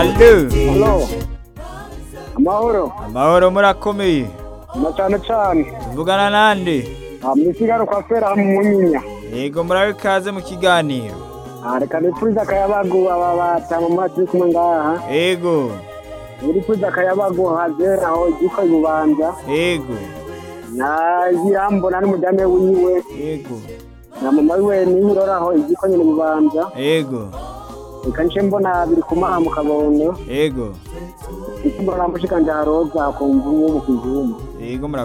Allo Halo. Amahoro. amahoro murakomeye Na cyane cyane. tuvugana nande Misigaro kwa fera mu munyinya. yego murabe ikaze mu kiganiro Ah, Reka nipfuza akayabagu aba batama mazi kumwe ngaha. yego Nipfuza akayabagu hazera aho igiko ibubanza. yego Na yirambona n'umujyane wiwe. yego Na mama wiwe nihirora aho igiko nyine ibubanza. yego Reka nce mbona biri kumaha mu kabondo. yego Mbona mushikanje haroza kumva uwo mu kizuma. yego murakoze